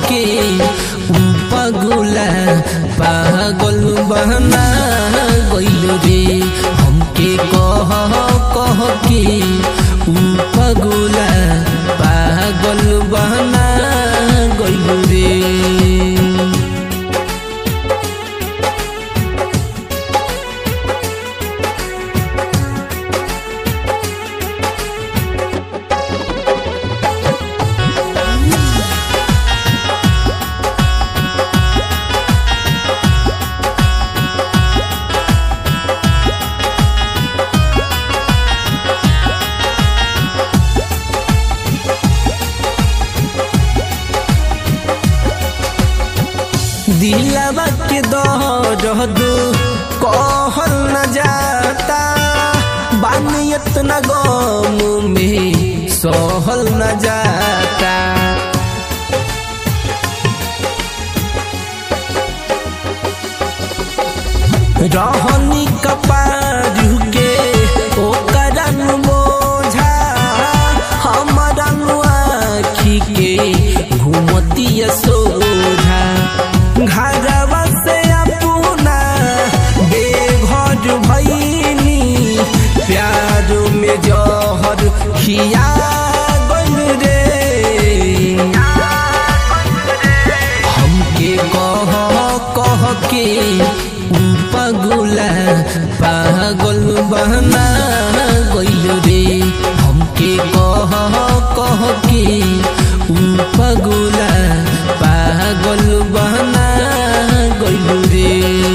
के ऊ पगुला पागल बहना गइल रे हमके कह कह के ऊ पगुला पागल बहना गइल रे दिलवा के दर्द कहल न जाता बानियत न गम में सहल न जाता रहनी कपारू के ओकर बोझा हमारा आखी के घूमतिया सोझा घरवा से अपना बेघर भैनी प्यार में जहर खिया गइल रे हमके कह कह के ऊ पगुला पागल बहना गइल रे हमके कह कह के ऊ पगुला पागल बहना गइल रे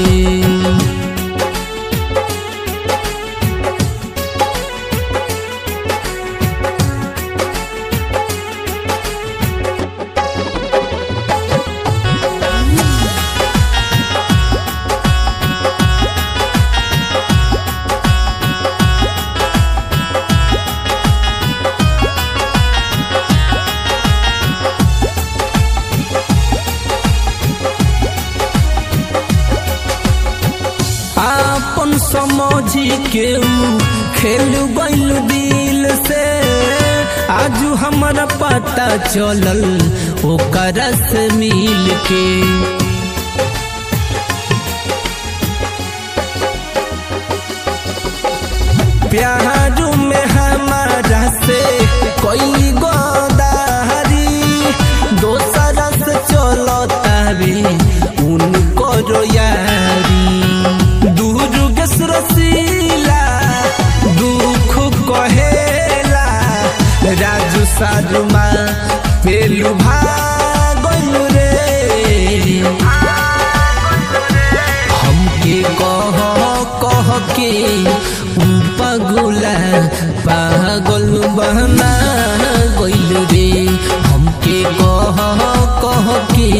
आपन समझी के ऊ खेल गइल दिल से आजू हमारा पता चलल ओकरा से मिल के प्यार में हमारा से कोई गोदारी दोसरा से चलता रे उनको यारी दूर गस रसीला दुख कहेला राजू सारुमा पेलू भागल रे हमके कह कह के ऊ पगुला पागल बहना गइल रे हमके कह कह के